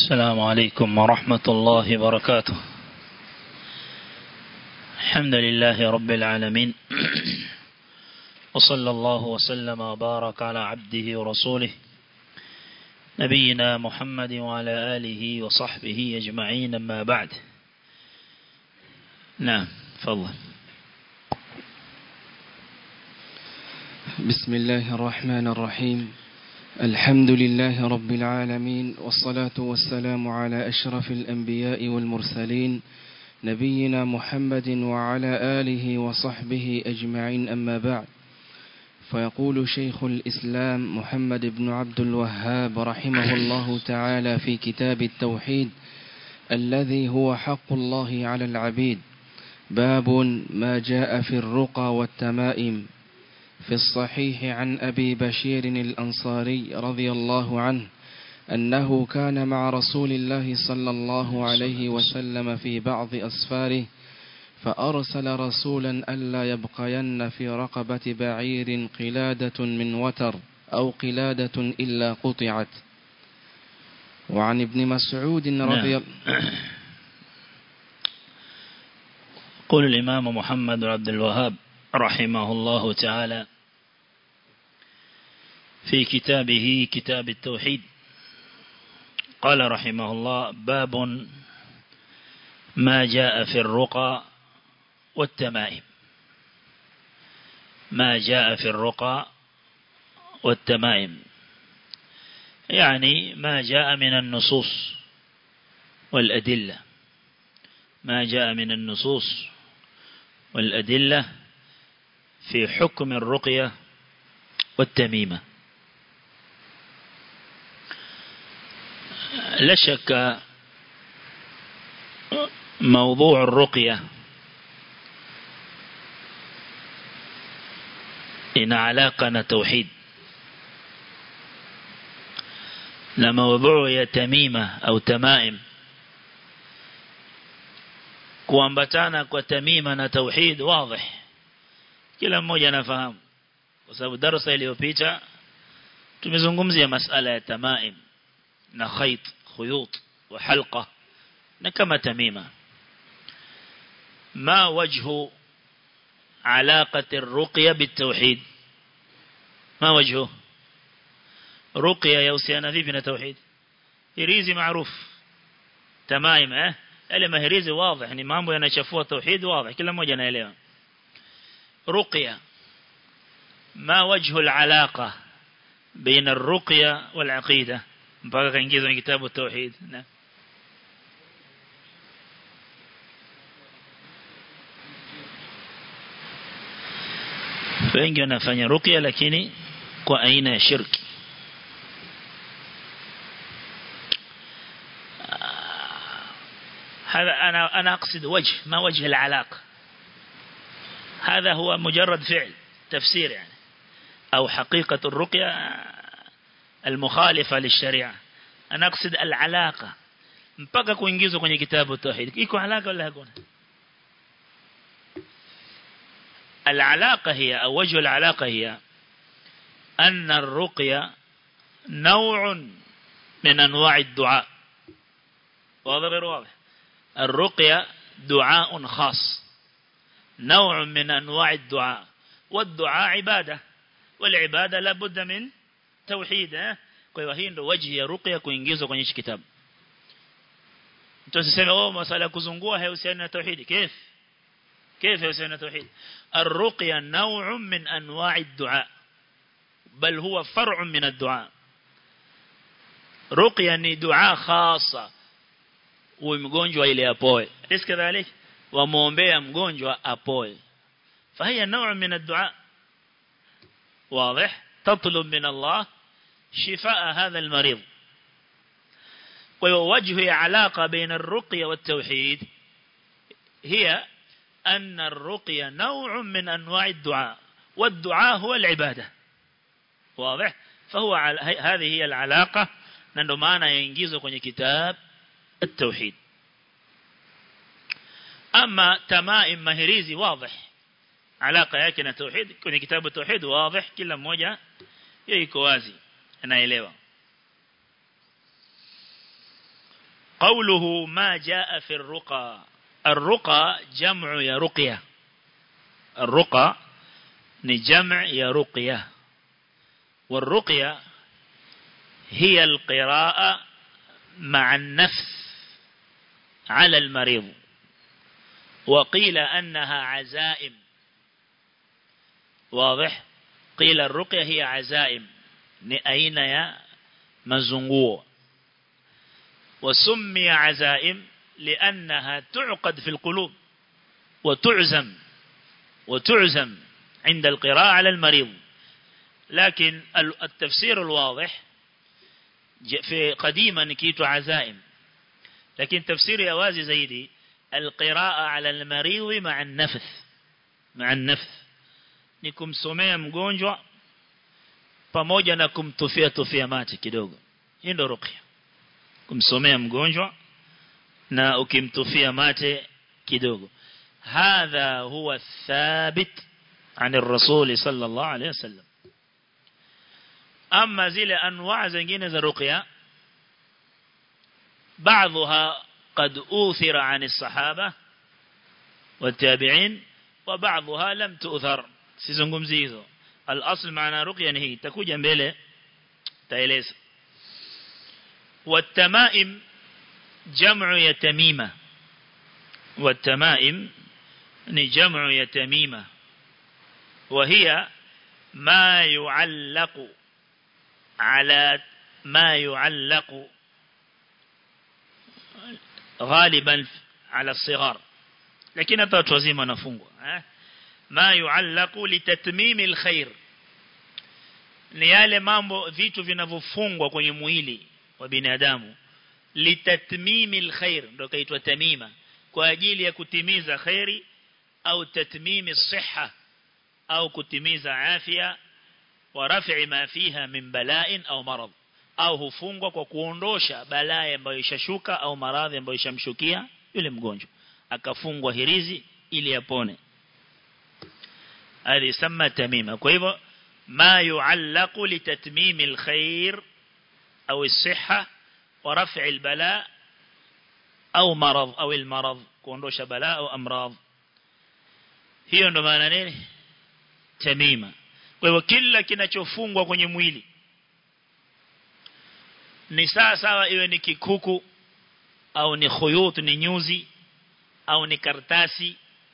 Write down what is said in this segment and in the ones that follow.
السلام عليكم ورحمة الله وبركاته الحمد لله رب العالمين وصلى الله وسلم وبارك على عبده ورسوله نبينا محمد وعلى آله وصحبه أجمعين أما بعد نعم فضل بسم الله الرحمن الرحيم الحمد لله رب العالمين والصلاة والسلام على أشرف الأنبياء والمرسلين نبينا محمد وعلى آله وصحبه أجمعين أما بعد فيقول شيخ الإسلام محمد بن عبد الوهاب رحمه الله تعالى في كتاب التوحيد الذي هو حق الله على العبيد باب ما جاء في الرقى والتمائم في الصحيح عن أبي بشير الأنصاري رضي الله عنه أنه كان مع رسول الله صلى الله عليه وسلم في بعض أسفاره فأرسل رسولا ألا يبقين في رقبة بعير قلادة من وتر أو قلادة إلا قطعت وعن ابن مسعود رضي نعم. قول الإمام محمد بن عبد الوهاب رحمه الله تعالى في كتابه كتاب التوحيد قال رحمه الله باب ما جاء في الرقى والتمائم ما جاء في الرقى والتمائم يعني ما جاء من النصوص والأدلة ما جاء من النصوص والأدلة في حكم الرقية والتميمة لا شك موضوع الرقية إن علاقنا توحيد لموضوع يتميمة أو تمائم kuambatana kwa tamima na tauhid wazi kila mmoja anafahamu kwa sababu darasa iliyopita tumezungumzia masala ya tamaim na khayt khuyut wa halqa na kama tamima ما وجه علاقة الرقية بالتوحيد ما وجهه رقية يوسيانا في بنا توحيد هريزي معروف تمايم اه yale mahirizi wazi ni mambo yanachafua tauhid wazi kila mmoja anaelewa ruqya ma wajhu alalaqa baina arruqya walaqida mpaka kaingizwa kwenye kitabu tauhid na wengi wanafanya ruqya lakini kwa aina ya shirki هذا أنا أنا أقصد وجه ما وجه العلاقة هذا هو مجرد فعل تفسير يعني أو حقيقة الرقية المخالفة للشريعة أنا أقصد العلاقة mpaka kuingizwa kwenye kitabu tauhid iko alaka wala hakuna العلاقة هي أو وجه العلاقة هي أن الرقية نوع من أنواع الدعاء واضح غير واضح الرقية دعاء خاص نوع من أنواع الدعاء والدعاء عبادة والعبادة لابد من توحيد kwa hiyo hii ndio waji ya ruqya kuingizwa kwenye kitabu mtu asiseme oh masala ya kuzungua haihusiani na tauhid كيف كيف يhusiani na tauhid الرقية نوع من أنواع الدعاء بل هو فرع من الدعاء رقية ni dua khasa uwe mgonjwa ile apoe riski dhalik wamuombea mgonjwa apoe فهي نوع من الدعاء واضح تطلب من الله شفاء هذا المريض ووجه علاقة بين الرقية والتوحيد هي أن الرقية نوع من أنواع الدعاء والدعاء هو العبادة واضح فهو هذه هي العلاقة نندمانا ينجيزه kwenye كتاب التوحيد أما تمائم مهريزي واضح علاقة yake na tauhid kwenye kitabu tauhid واضح kila mmoja yeye iko wazi anaelewa قوله ما جاء في الرقى الرقى جمع يا رقية الرقى نجمع يا رقية والرقية هي القراءة مع النفس على المريض وقيل أنها عزائم واضح قيل الرقية هي عزائم أين يا مزنقوه وسمي عزائم لأنها تعقد في القلوب وتعزم وتعزم عند القراءة على المريض لكن التفسير الواضح في قديما كيت عزائم لكن تفسير يوازي زيدي القراءة على المريض مع النفث مع النفث ni kumsomea mgonjwa pamoja na kumtufia tufia mate kidogo hii ndio ruqya kumsomea mgonjwa na ukimtufia mate kidogo hadha huwa thabit عن الرسول صلى الله عليه وسلم أما زي أنواع زنجين ذا رقية بعضها قد أوثر عن الصحابة والتابعين وبعضها لم تؤثر سيزنكم زيزو الأصل معنا رقية هي تكوجا mbele taeleza والتمائم جمع يتميمة والتمائم جمع يتميمة وهي ما يعلق على ما يعلق غالبا على الصغار لكن hata watu wazima wanafungwa eh ما يعلق لتتميم الخير ni yale mambo vitu vinavyofungwa kwenye mwili wa binadamu litatmimi alkhair ndio kaitwa tamima kwa ajili ya kutimiza khairi au tatmimi siha au kutimiza afya wa raf'i ma fiha min bala'in au marad au hufungwa kwa kuondosha balaa ambayo ishashuka au maradhi ambayo ishamshukia yule mgonjwa akafungwa hirizi ili apone hadi sama tamima kwa hivyo ما يعلق لتتميم الخير أو الصحة ورفع البلاء أو مرض أو المرض كوندوش بلاء أو أمراض hiyo ndo maana nini tamima kwa hivyo kila kinachofungwa kwenye mwili ni sawa sawa iwe ni kikuku au ni khuyut ni nyuzi au ni kartasi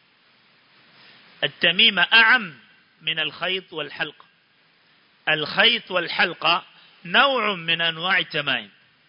التميمة أعم من الخيط والحلق الخيط والحلقة نوع من أنواع التمائم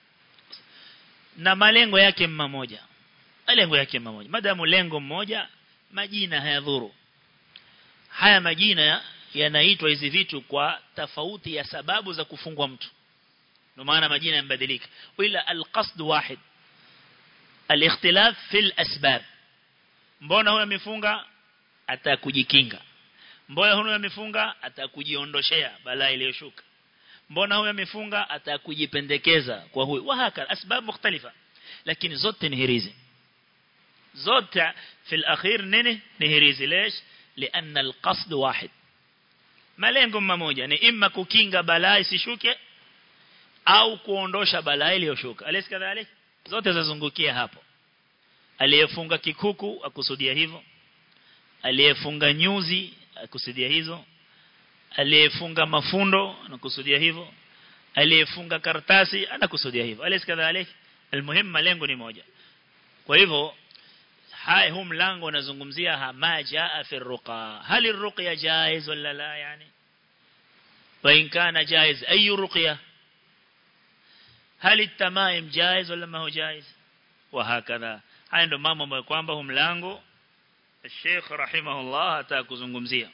na malengo yake mmoja malengo yake mmoja madamu lengo mmoja majina hayadhuru haya majina yanaitwa hizi vitu kwa tofauti ya sababu za kufungwa mtu ndio maana majina yambadilika ila alqasd wahid alikhtilaf fil asbab mbona huyo amefunga atakujikinga mbona huyo amefunga atakujiondoshea balaa iliyoshuka mbona huyo amefunga atakujipendekeza kwa huyo wahaka asbab mukhtalifa lakini zote ni hirizi zote في الاخير nini ni hirizi ليش لان القصد واحد malengo mmoja ni imma kukinga balaa isishuke au kuondosha balaa iliyoshuka alisi kadhalik zote zazungukia hapo aliyefunga kikuku akusudia hivyo aliyefunga nyuzi akusudia hizo aliyefunga mafundo anakusudia hivyo aliyefunga karatasi anakusudia hivyo alisi kadhalik almuhim malengo ni moja kwa hivyo hai huu mlango unazungumzia ma jaa fi ruqa hal ruqya jaiz wala la yani wa in kana jaiz ay ruqya hal التمائم جائز ولا ما هو جائز وهكذا haya ndo mambo ambayo kwamba huu mlango الشيخ رحمه الله atakuzungumzia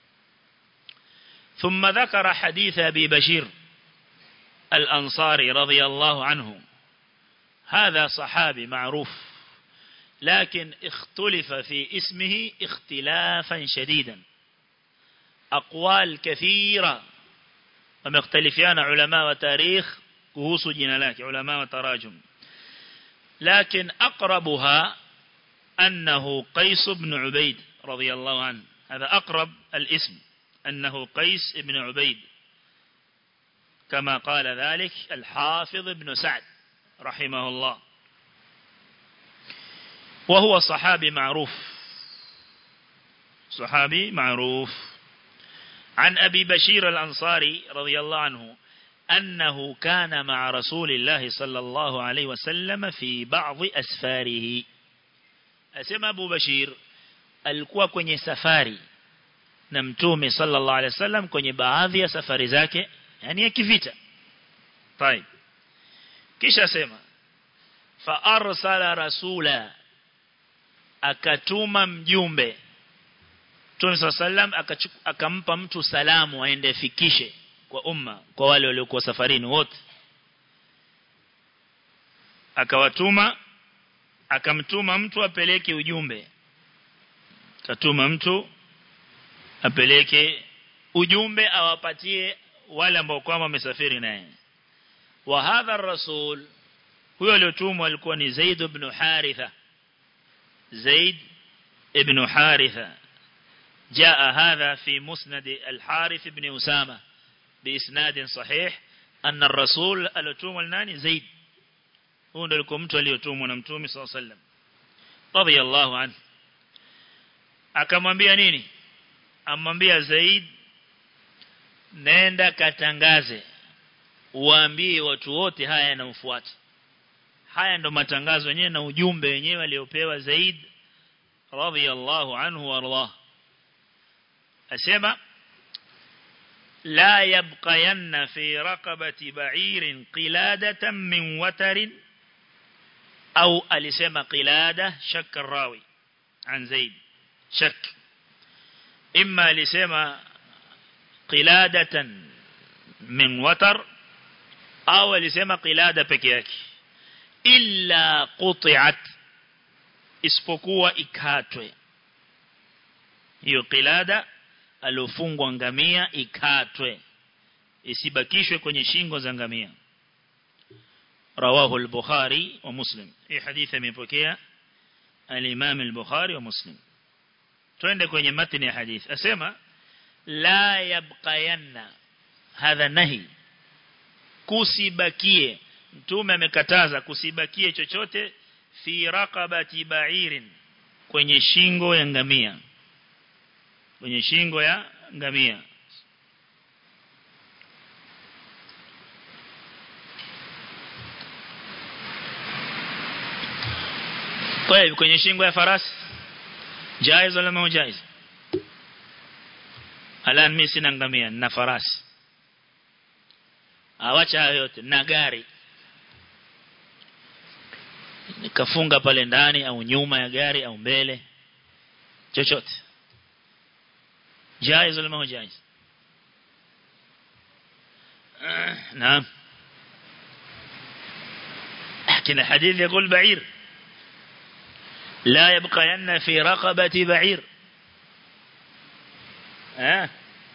ثم ذكر حديث أبي بشير الأنصاري رضي الله عنه هذا صحابي معروف لكن اختلف في اسمه اختلافا شديدا أقوال كثيرة ومختلفان علماء وتاريخ كهوس جنالات علماء وتراجم لكن أقربها أنه قيس بن عبيد رضي الله عنه هذا أقرب الاسم أنه قيس بن عبيد كما قال ذلك الحافظ بن سعد رحمه الله وهو صحابي معروف صحابي معروف عن أبي بشير الأنصاري رضي الله عنه أنه كان مع رسول الله صلى الله عليه وسلم في بعض أسفاره أسمى أبو بشير alikuwa kwenye safari na mtume sallallahu alaihi wasallam kwenye baadhi ya safari zake yani ya kivita طيب kisha sema fa arsala rasula akatuma mjumbe Mtume sallam akampa mtu salamu aende fikishe kwa umma kwa wale waliokuwa safarini wote akawatuma akamtuma mtu apeleke ujumbe katuma mtu apeleke ujumbe awapatie wale ambao kwamba wamesafiri naye wa hadha rasul huyo aliyotumwa alikuwa ni Zaid ibn Haritha Zaid ibn Haritha جاء هذا في مسند الحارث بن أسامة بإسناد صحيح أن الرسول الأتوم الناني زيد هو لكم mtu aliyotumwa na mtume صلى الله عليه وسلم رضي الله عنه akamwambia nini amwambia Zaid nenda katangaze uambie watu wote haya yanamfuata haya ndo matangazo yenyewe na ujumbe wenyewe aliopewa Zaid radhiyallahu anhu warḍah asema la yabqayanna fi raqabati ba'irin qiladatan min watarin au alisema qilada shakka rawi an Zaid shak imma alisema qiladatan min watar au alisema qilada peke yake illa quti'at isipokuwa ikatwe hiyo qilada alofungwa ngamia ikatwe isibakishwe kwenye shingo za ngamia rawahu al-bukhari wa muslim hii hadithi imepokea al-imam al-bukhari wa muslim twende kwenye matni ya hadithi asema la yabqayanna hadha nahi kusibakie mtume amekataza kusibakie chochote fi raqabati ba'irin kwenye shingo ya ngamia kwenye shingo ya ngamia طيب kwenye shingo ya farasi jaiz wala mao jaiz ala mimi sina ngamia na farasi awacha hayo yote na gari nikafunga pale ndani au nyuma ya gari au mbele chochote جائز ولا ما هو جائز آه نعم لكن الحديث يقول بعير لا يبقين في رقبة بعير آه.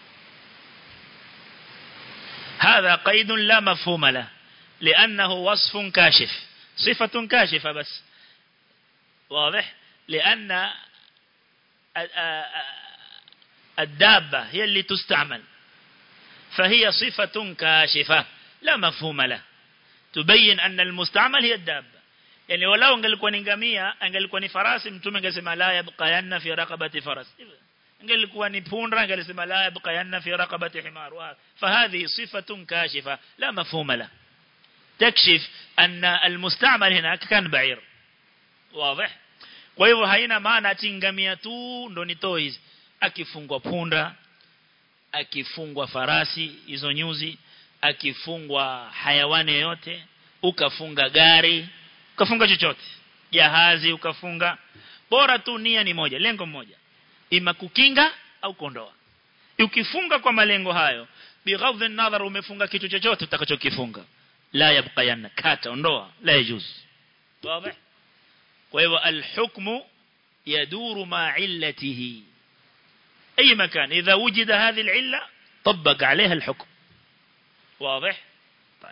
هذا قيد لا مفهوم له لأنه وصف كاشف صفة كاشفة بس واضح لأن الدابة هي اللي تستعمل فهي صفة كاشفة لا مفهوم له تبين أن المستعمل هي الدابة يعني ولو angelikuwa ni ngamia angelikuwa ni farasi mtume angesema la yabqayanna fi raqabati faras angelikuwa ni punda angesema la yabqayanna fi raqabati himar فهذه صفة كاشفة لا مفهوم له تكشف أن المستعمل هناك كان بعير واضح kwa hivyo haina maana ati ngamia tu ndo ni toys akifungwa punda akifungwa farasi hizo nyuzi akifungwa hayawani yote ukafunga gari ukafunga chochote jahazi ukafunga bora tu nia ni moja lengo moja ima kukinga au kuondoa ukifunga kwa malengo hayo bighadhi nadhar umefunga kitu chochote utakachokifunga la yabqayanna kata ondoa la yajuz wazi kwa hivyo alhukmu yaduru ma illatihi أي مكان إذا وجد هذه العلة طبق عليها الحكم واضح طيب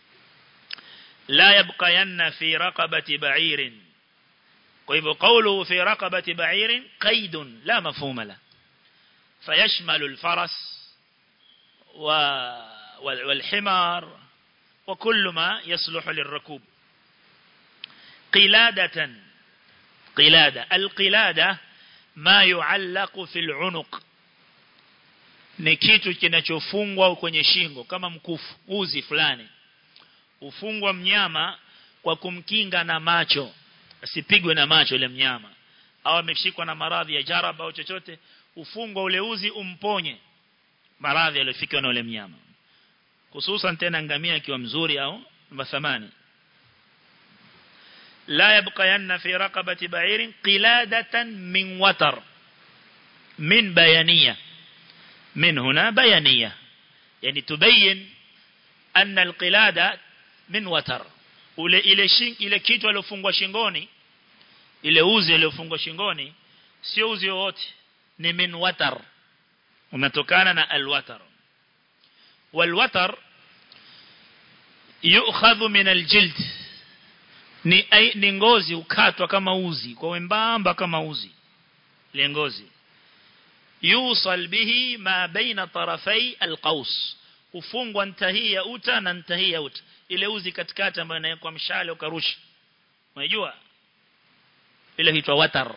لا يبقين في رقبة بعير طيب قوله في رقبة بعير قيد لا مفهوم له فيشمل الفرس والحمار وكل ما يصلح للركوب قلادة qilada alqilada ma yuallaqu fil unuq ni kitu kinachofungwa kwenye shingo kama mkufu uzi fulani ufungwa mnyama kwa kumkinga na macho asipigwe na macho ile mnyama au ameshikwa na maradhi ya jaraba au chochote ufungwa ule uzi umponye maradhi yaliyofikiwa na ule mnyama hususan tena ngamia akiwa mzuri au mathamani la yabqayanna fi raqabati ba'irin qiladatan min watar min bayaniyah من هنا بيانية يعني تبين أن القلادة من وتر ile shing ile kitu aliyofungwa shingoni ile uzi aliyofungwa shingoni sio uzi wote ni min watar umetokana na alwatar walwatar yu'khadhu min aljild ni ni ngozi ukatwa kama uzi kwa wembamba kama uzi ile ngozi يوصل به ما بين طرفي القوس ufungwa ntahia uta na ntahia uta ile uzi katikati ambayo inawekwa mshale ukarusha unajua ile huitwa watar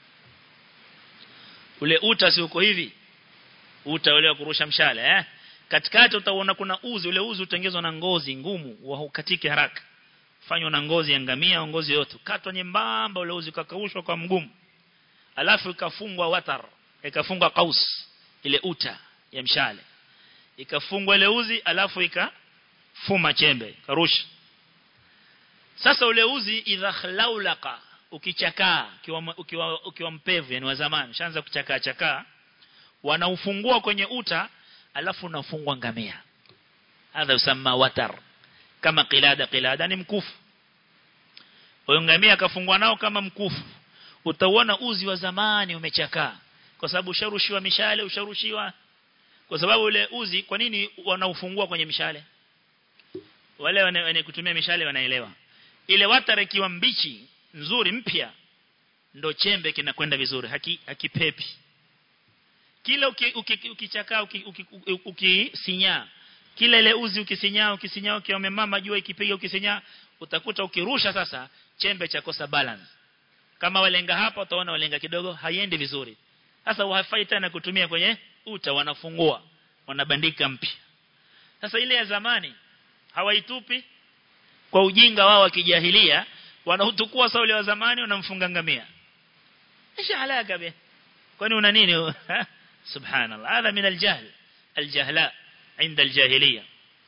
ule uta si uko hivi uta ule wa kurusha mshale eh katikati utaona kuna uzi ule uzi utengezwa na ngozi ngumu wa ukatike haraka fanywa na ngozi ya ngamia au ngozi yote katwa nyembamba ule uzi ukakaushwa kwa mgumu alafu ikafungwa watar ikafungwa kaus ile uta ya mshale ikafungwa ile uzi alafu ikafuma chembe karusha sasa ule uzi idha khlaulaka ukichakaa ukiwa ukiwa, ukiwa mpevu yani wa zamani shaanza kuchakaa chakaa wanaufungua kwenye uta alafu unafungwa ngamia hadha usama watar kama qilada qilada ni mkufu huyo ngamia akafungwa nao kama mkufu utaona uzi wa zamani umechakaa kwa sababu usharushiwa mishale usharushiwa kwa sababu ule uzi kwa nini wanaufungua kwenye mishale wale wenye kutumia mishale wanaelewa ile watara ikiwa mbichi nzuri mpya ndo chembe kinakwenda vizuri haki hakipepi kila ukichakaa ukisinyaa kila ile uzi ukisinyaa ukisinyaa ukiwa umemama jua ikipiga ukisinyaa utakuta ukirusha sasa chembe cha kosa balance kama walenga hapa utaona walenga kidogo haiendi vizuri sasa hawafai tena kutumia kwenye uta wanafungua wanabandika mpya sasa ile ya zamani hawaitupi kwa ujinga wao wa kijahilia wanautukua sauli wa zamani wanamfunga ngamia isha halaka be kwani una nini subhanallah hadha min aljahl aljahla عند الجاهليه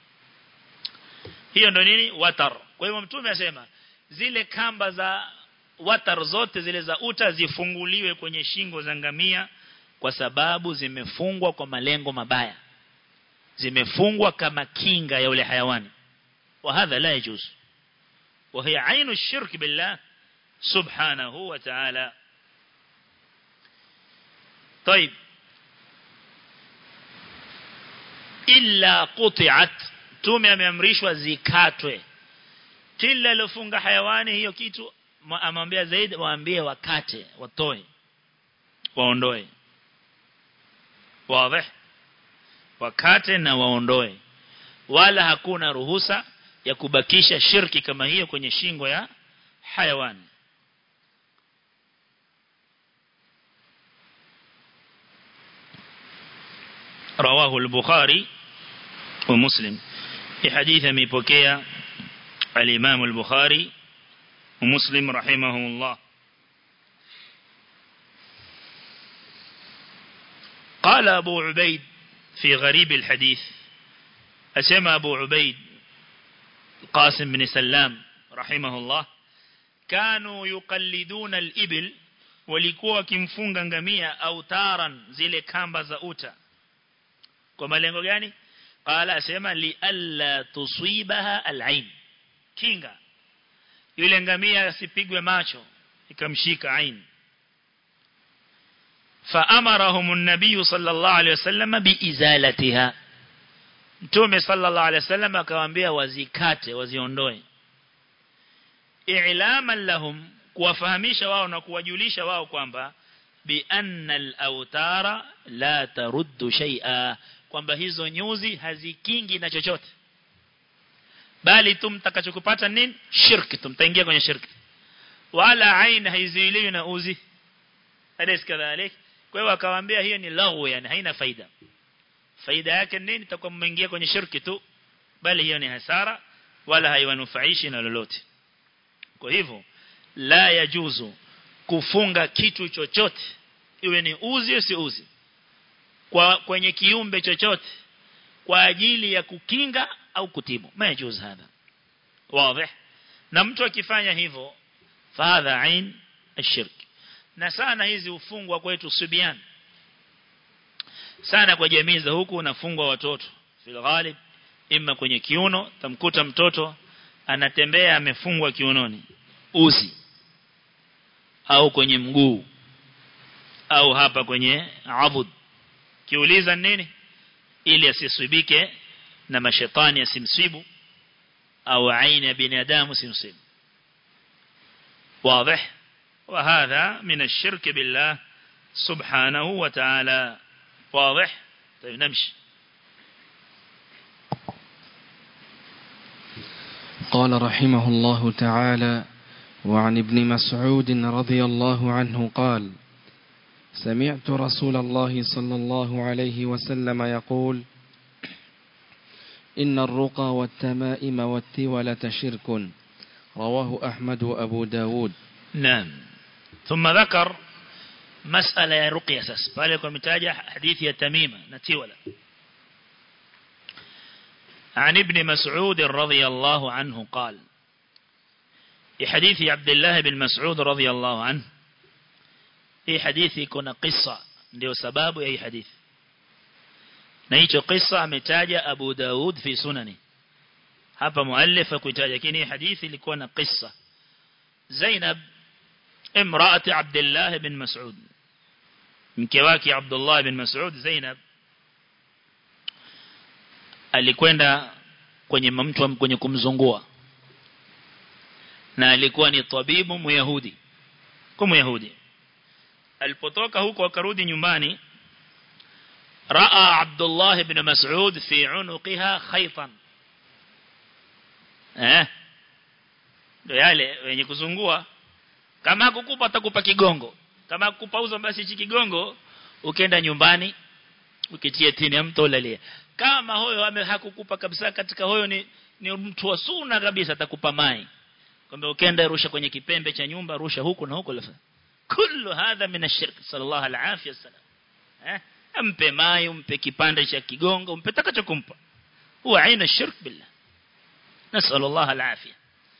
hiyo ndo nini watar kwa hivyo mtume asema zile kamba za watar zote zile za uta zifunguliwe kwenye shingo za ngamia kwa sababu zimefungwa kwa malengo mabaya zimefungwa kama kinga ya ule hayawani wa hadha la yajuz wa hiya ainu shirk billah subhanahu wa ta'ala طيب illa quti'at tume ameamrishwa zikatwe kila lofunga hayawani hiyo kitu amwambia zaidi waambie wakate watoe waondoe wazi wakate na waondoe wala hakuna ruhusa ya kubakisha shirki kama hiyo kwenye shingo ya hayawani رواه البخاري ومسلم في حديث ميبوكيا الإمام البخاري ومسلم رحمه الله قال أبو عبيد في غريب الحديث أسمى أبو عبيد القاسم بن سلام رحمه الله كانوا يقلدون الإبل walikuwa kimfunga ngamia au taran zile kamba za uta kwa malengo gani qala asema li alla tusibaha alain kinga yule ngamia asipigwe macho ikamshika ain فأمرهم النبي صلى الله عليه وسلم بإزالتها Mtume sallallahu alaihi wasallam akawaambia wazikate waziondoe i'laman lahum kuwafahamisha wao na kuwajulisha wao kwamba bi anna al-awtara la taruddu shay'a kwamba hizo nyuzi hazikingi na chochote bali tu mtakachokupata nini shirki tumtaingia kwenye shirki wala ain haizuiliwi na uzi alis kadhalik kwa hiyo akawaambia hiyo ni laghu yani haina faida faida yake nini itakuwa mmeingia kwenye shirki tu bali hiyo ni hasara wala haiwanufaishi na lolote kwa hivyo la yajuzu kufunga kitu chochote iwe ni uzi si uzi kwa kwenye kiumbe chochote kwa ajili ya kukinga au kutibu majuz hadha wazi na mtu akifanya hivyo fadha ain ashirk na sana hizi ufungwa kwetu subian sana kwa jamii za huku unafungwa watoto fil ghalib imma kwenye kiuno tamkuta mtoto anatembea amefungwa kiunoni uzi au kwenye mguu au hapa kwenye abud kiuliza nini ili asisibike na mashetani asimsibu au aina ya binadamu simsibu واضح وهذا من الشرك بالله سبحانه وتعالى واضح طيب نمشي قال رحمه الله تعالى وعن ابن مسعود رضي الله عنه قال سمعت رسول الله صلى الله عليه وسلم يقول إن الرقى والتمائم والتولة شرك رواه أحمد وأبو داود نعم ثم ذكر مسألة يا رقية سس فالكم متاجة حديث يتميمة نتيولة عن ابن مسعود رضي الله عنه قال في حديث عبد الله بن مسعود رضي الله عنه في حديث يكون قصة ndio sababu ya hii hadithi na hicho kisa ametaja Abu Daud fi sunani hapa muallif kuitaja lakini hadithi ilikuwa na kisa Zainab imraati Abdullah bin Mas'ud mke wake Abdullah bin Mas'ud Zainab alikwenda kwenye mtu kwenye kumzungua na alikuwa ni tabibu myahudi kwa myahudi alipotoka huko akarudi nyumbani raa Abdullah ibn Mas'ud fi unuqiha khaytan eh ndio yale wenye kuzungua kama hakukupa atakupa kigongo kama hakukupa uzo basi hichi kigongo ukienda nyumbani ukitie tini ya mto ulalia kama huyo hakukupa kabisa katika huyo ni, ni mtu wa sunna kabisa atakupa mai kwamba ukienda rusha kwenye kipembe cha nyumba rusha huku na huku lafa kullu hadha min ash-shirk sallallahu alaihi wasallam eh ampe mai umpe kipande cha kigongo umpe takachokumpa huwa aina shirk billah nasal Allah alafia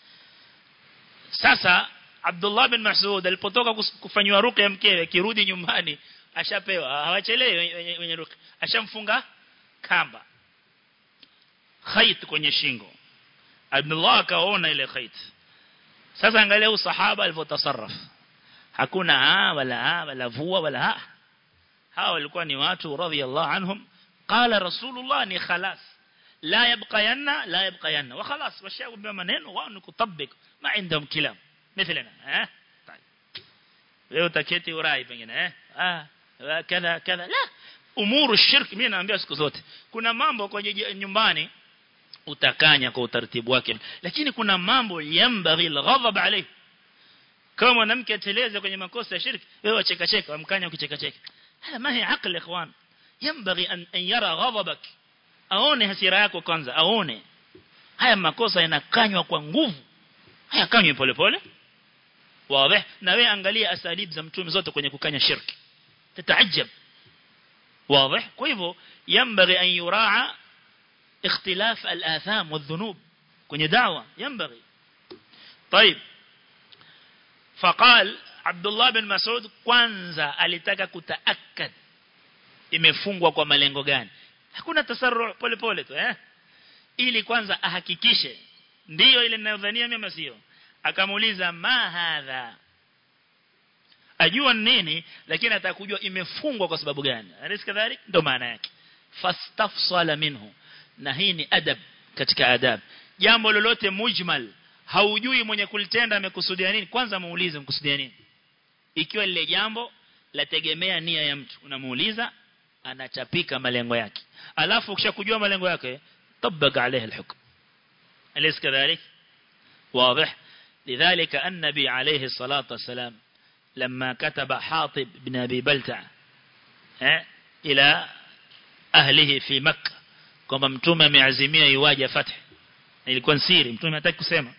sasa Abdullah bin Mas'ud alipotoka kufanywa ruqya mkewe kirudi nyumbani ashapewa hawachelewi wenye ruqya ashamfunga kamba khayt kwenye shingo Abdullah akaona ile khayt sasa angalia usahaba alivyotasarraf hakuna ha wala ha wala vua wala ha hawa walikuwa ni watu radhiyallahu anhum qala rasulullah ni khalas la yabqayanna la yabqayanna wa khalas washaambia maneno wao ni kutabik ma indahum kilam مثلنا ها طيب leo taketi urai pengine eh ah kadha kadha la umuru shirk mimi naambia siku zote kuna mambo kwenye nyumbani utakanya kwa utaratibu wake lakini kuna mambo yambaghi alghadab alayhi kama mwanamke ateleze kwenye makosa ya shirki wewe wacheka cheka wamkanya ukicheka cheka haya ma hi aqli ikhwan yambaghi an yara ghadabak aone hasira yako kwanza aone haya makosa yanakanywa kwa nguvu haya kanywe pole pole wazi na wewe angalia asalib za mtume zote kwenye kukanya shirki tataajab واضح kwa hivyo yambaghi an yuraa اختلاف الآثام والذنوب kwenye da'wa ينبغي طيب فقال عبد الله بن مسعود kwanza alitaka kutaakad imefungwa kwa malengo gani hakuna tasarru pole pole tu eh ili kwanza ahakikishe ndiyo ile ninayodhania mimi sio akamuuliza ma hadha ajua nini lakini atakujua imefungwa kwa sababu gani alis kadhalik ndo maana yake fastafsala minhu na hii ni adab katika adab jambo lolote mujmal haujui mwenye kulitenda amekusudia nini kwanza muulize mkusudia nini ikiwa lile jambo lategemea nia ya mtu unamuuliza anachapika malengo yake alafu ukishakujua malengo yake tabaka عليه الحكم أليس كذلك واضح لذلك النبي عليه الصلاة والسلام لما كتب حاطب بن أبي بلتع إلى أهله في مكة kwamba mtume ameazimia iwaje fath ilikuwa siri mtume hataki kusema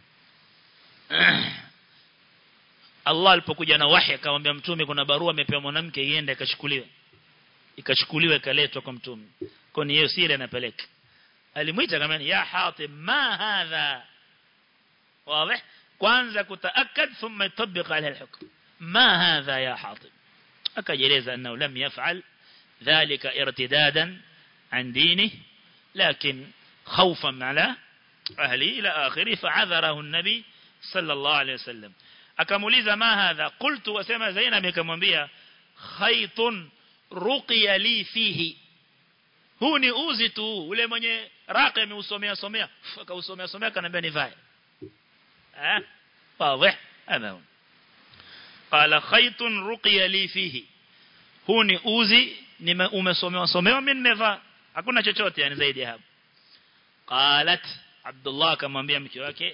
Allah alipokuja na wahi akamwambia mtume kuna barua amepewa mwanamke iende ikashukuliwe ikachukuliwa ikaletwa kwa mtume kwa ni hiyo siri anapeleka alimuita kama ya hatib ma hadha wazi kwanza kutaakad thumma yطبق عليه الحكم ما هذا يا حاطب akajeleza annahu lam yaf'al dhalika irtidadan عن دينه لكن خوفا على أهله إلى آخره فعذره النبي صلى الله عليه وسلم akamuliza ma hadha qultu wasema Zainab akamwambia khaytun ruqiya li fihi huu ni uzi tu ule mwenye raqi ameusomea somea akausomea somea akaniambia nivae eh wazi hapa qala khaytun ruqiya li fihi huu ni uzi umesomewa somewa mimi nimevaa hakuna chochote yani zaidi hapo qalat Abdullah akamwambia mke wake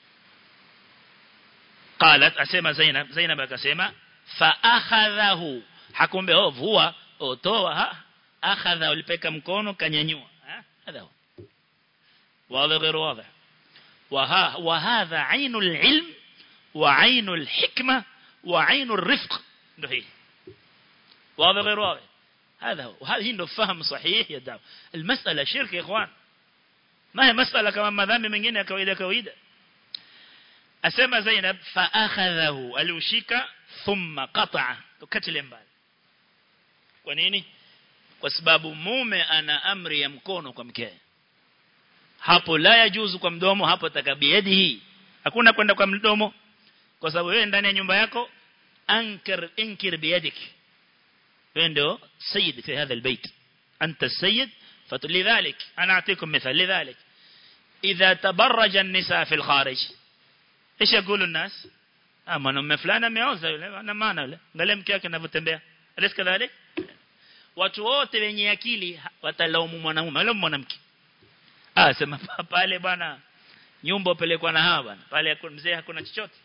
qalat asema Zainab Zainab akasema fa akhadhahu hakumbe oh vua otoa ha akhadha ulipeka mkono kanyanyua hadha واضح غير واضح وها وهذا عين العلم وعين الحكمة وعين الرفق ndio hii واضح غير واضح هذا هو وهذه عنده فهم صحيح يا دعوة المسألة شرك يا إخوان ما هي مسألة كما مذامي من جنة كويدة كويدة أسمى زينب فأخذه الوشيك ثم قطع كتل mbali kwa nini kwa sababu mume ana amri ya mkono kwa mkewe hapo la yajuzu kwa mdomo hapo takabiadihi hakuna kwenda kwa mdomo kwa sababu wewe ndani ya nyumba yako ankir inkir biyadik عنده سيد في هذا البيت أنت السيد فلذلك أنا أعطيكم مثال لذلك إذا تبرج النساء في الخارج إيش يقول الناس أما نم فلانة ميوزة أنا ما أنا قال لهم كيف كنا بتنبيه أليس كذلك watu wote wenye akili watalaumu mwanamume wala mwanamke ah sema pale bwana nyumba upelekwa na hawa bwana pale mzee hakuna chochote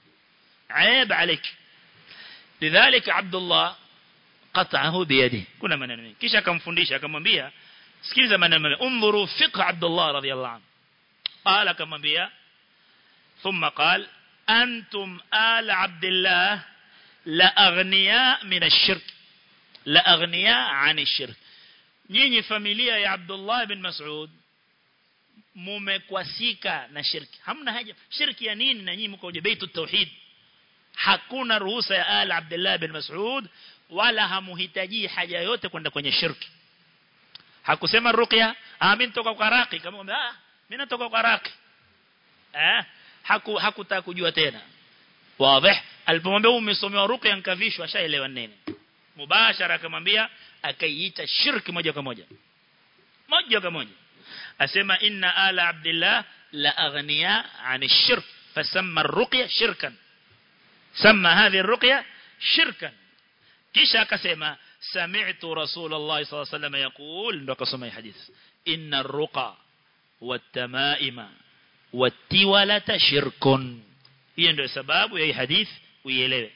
aib alik lidhalik abdullah qat'ahu biyadihi kuna maneno mengi kisha akamfundisha akamwambia sikiliza maneno unzuru fiqh Abdullah radhiyallahu anhu qala akamwambia thumma qala antum ala Abdullah la aghniya min ash-shirk la aghniya an ash-shirk nyinyi familia ya Abdullah bin Mas'ud mumekwasika na shirki hamna haja shirki ya nini na nyinyi mko kwenye baitu tauhid hakuna ruhusa ya ala Abdullah bin Mas'ud wala hamuhitaji haja yote kwenda kwenye shirki hakusema ruqya ah mimi nitoka kwa raqi kama ah mimi natoka kwa raqi eh haku hakutaka kujua tena wazi alipomwambia umesomewa ruqya nkavishwa ashaelewa nini mubashara akamwambia akaiita shirki moja kwa moja moja kwa moja asema inna ala abdillah la aghniya an ash-shirk fasamma ar-ruqya shirkan sama hadhihi ar-ruqya shirkan kisha akasema sami'tu rasulullah sallallahu alaihi wasallam yaqul ndo akasoma hii hadith inna ar-ruqa wat-tamaima wat-tiwalata shirkun hiyo ndio sababu ya hii hadith uielewe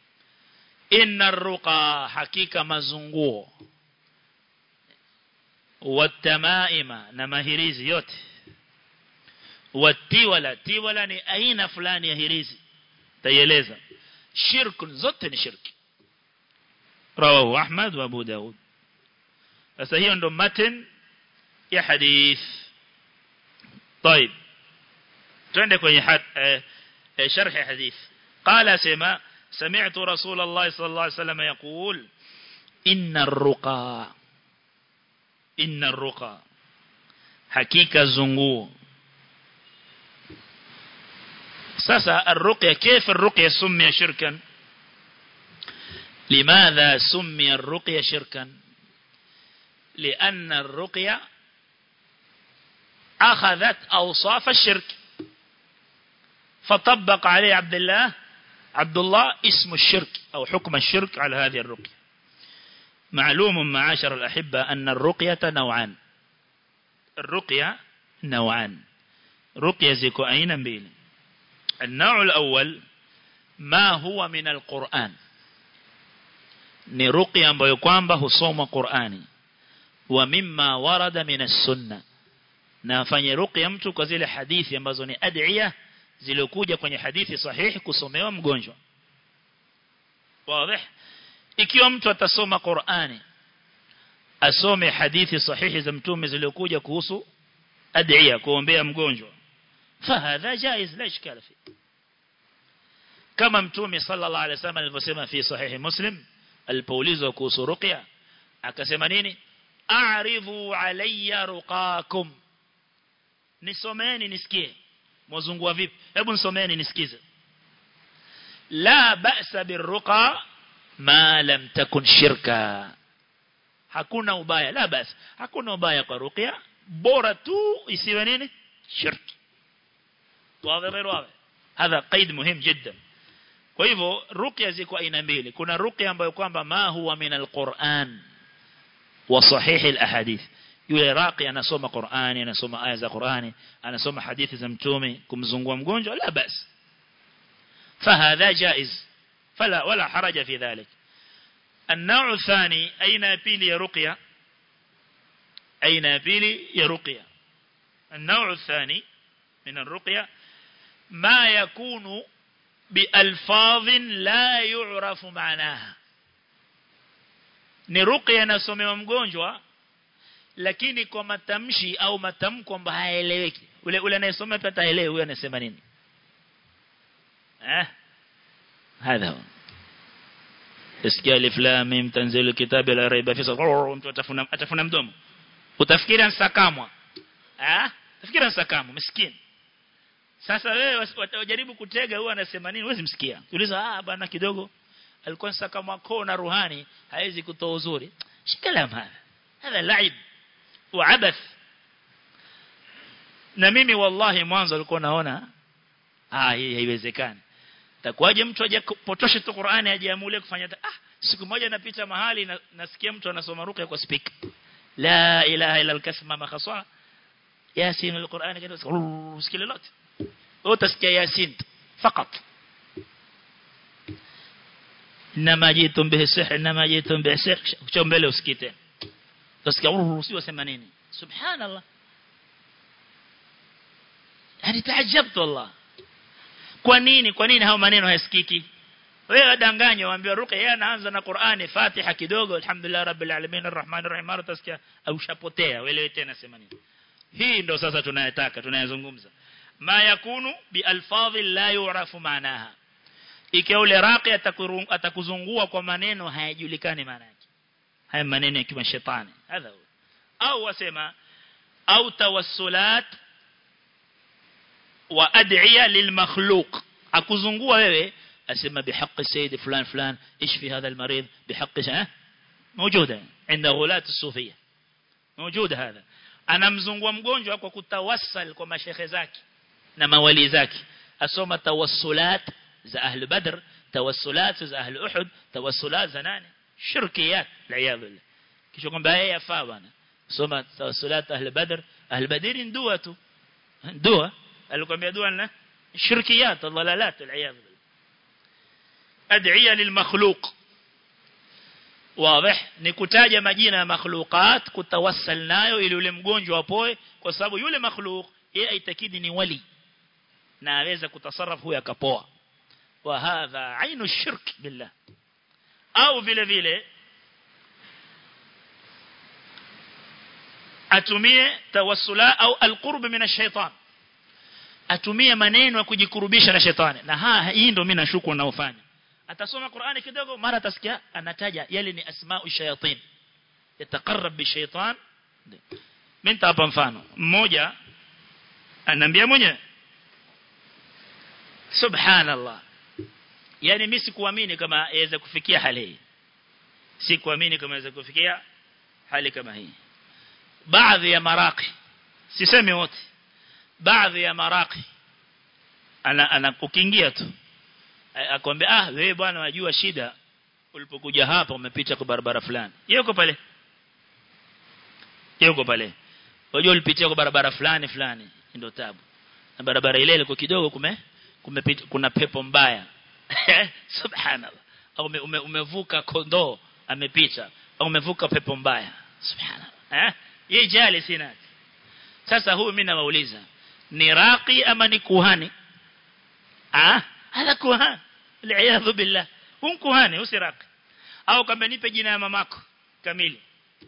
inna ar-ruqa hakika mazunguo wat-tamaima na mahirizi yote wat-tiwala tiwala ni aina fulani ya hirizi taieleza shirkun zote ni shirki رواه أحمد وأبو داود فسهي عنده متن يا حديث طيب عندك حد شرح حديث قال سما سمعت رسول الله صلى الله عليه وسلم يقول إن الرقى إن الرقى حقيقة زنغو ساسا الرقية كيف الرقية سمي شركا لماذا سمي الرقية شركا لأن الرقية أخذت أوصاف الشرك فطبق عليه عبد الله عبد الله اسم الشرك أو حكم الشرك على هذه الرقية معلوم معاشر الأحبة أن الرقية نوعان الرقية نوعان رقية زيكو أين بيل النوع الأول ما هو من القرآن ni ruqya ambayo kwamba husomwa Qur'ani wa mimma warada min as-sunna na afanye ruqya mtu kwa zile hadithi ambazo ni ad'iya zilizokuja kwenye hadithi sahihi kusomewa mgonjwa wazi ikiwa mtu atasoma Qur'ani asome hadithi sahihi za mtume zilizokuja kuhusu ad'iya kuombea mgonjwa fahadha jaiz la ishkala fi kama mtume sallallahu alaihi wasallam alivyosema fi sahihi muslim alipoulizwa kuhusu ruqya akasema nini a'ridhu alayya ruqakum nisomeni nisikie mwazungua vipi hebu nisomeni nisikize la ba'sa birruqa ma lam takun shirka hakuna ubaya la basi hakuna ubaya kwa ruqya bora tu isiwe nini shirki wazi غير واضح هذا قيد مهم جدا kwa hivyo ruqya ziko aina mbili kuna ruqya ambayo kwamba ma huwa min alquran wa sahih alahadith yule raqi anasoma Qur'ani anasoma aya za Qur'ani anasoma hadithi za mtume kumzungua mgonjwa la bas فهذا جائز فلا ولا حرج في ذلك النوع الثاني أين بيلي يا رقية أين بيلي يا رقية النوع الثاني من الرقية ما يكون بألفاظ لا يعرف معناها ni ruqya inasomewa mgonjwa lakini kwa matamshi au matamko ambayo haeleweki ule ule anayesoma pia ataelewa huyo anasema nini eh hadha isikia alif lam mim tanzilu kitabi la raiba fi mtu atafuna atafuna mdomo utafikiri ansakamwa eh utafikiri ansakamwa miskini sasa wewe watajaribu kutega huyo anasema nini wewe msikia uliza ah bana kidogo alikuwa sakamwa koo na ruhani haizi kutoa uzuri shikalam hapa hapa laib wa abath na mimi wallahi mwanzo alikuwa naona ah hii haiwezekani takuwaje mtu aje potoshe tu Qur'ani ajiamulie kufanya ah siku moja napita mahali na, nasikia mtu anasoma ruqya kwa speaker la ilaha illa al-kasma makhaswa yasin al-Qur'an kile usikile lote utasikia yasin fakat inma jitum bihi sihr inma jitum bihi sihr cho mbele usikite utasikia usio sema nini subhanallah yani taajabtu wallah kwa nini kwa nini hao maneno hayasikiki wewe wadanganywa waambiwa ruqya yeye anaanza na Qur'ani Fatiha kidogo alhamdulillah rabbil alamin arrahmanir rahim mara utasikia ushapotea wewe tena sema nini hii ndo sasa tunayataka tunayazungumza ma yakunu bi alfadhi la yu'rafu maanaha ikiwa ule raqi atakuzungua kwa maneno hayajulikani maana yake haya maneno ya kima shetani hadha au wasema au tawassulat wa ad'iya lilmakhluq akuzungua wewe asema bihaqqi sayyid fulan fulan ishfi hadha almarid bihaqqi ha موجوده عند غلاة الصوفيه موجود هذا anamzungua mgonjwa kwa kutawassal kwa mashehe zake na mawali zake asoma tawassulat za ahli badr tawassulat za ahli uhud tawassulat za nani shirkiyat la'iyadhu kisha kwamba yeye yafaa bwana soma tawassulat ahli badr ahli badr dua tu dua alikwambia dua na shirkiyat dhalalat la'iyadhu ad'iya lilmakhluq واضح ni kutaja majina ya makhluqat kutawassal nayo ili yule mgonjwa apoe kwa sababu yule makhluq yeye aitakidi ni wali na aweza kutasarraf huyo akapoa wa hadha ainu shirk billah au vile vile atumie tawassula au alqurb min ash-shaytan atumie maneno ya kujikurubisha na shetani na ha hii ndio mimi nashuku naofanya atasoma Qur'ani kidogo mara atasikia anataja yale ni asma'u shayatin yatakarrab bi shaytan mimi hapa mfano mmoja ananiambia mwenyewe subhanallah yani mimi sikuamini kama yaweza kufikia hali hii sikuamini kama yaweza kufikia hali kama hii baadhi ya maraqi sisemi wote baadhi ya maraqi ana ana ukiingia tu akwambia ah wewe bwana unajua shida ulipokuja hapa umepita kwa barabara fulani yuko pale yuko pale unajua ulipitia kwa barabara fulani fulani ndio tabu na barabara ile ilikuwa kidogo kume kumepita kuna pepo mbaya subhanallah au ume, ume, umevuka kondoo amepita au umevuka pepo mbaya subhanallah eh yeye jali sina sasa huyu mimi nawauliza ni raqi ama ni kuhani ah hada kuhani li'ayadhu billah hum kuhani usiraqi au kama nipe jina ya mamako kamili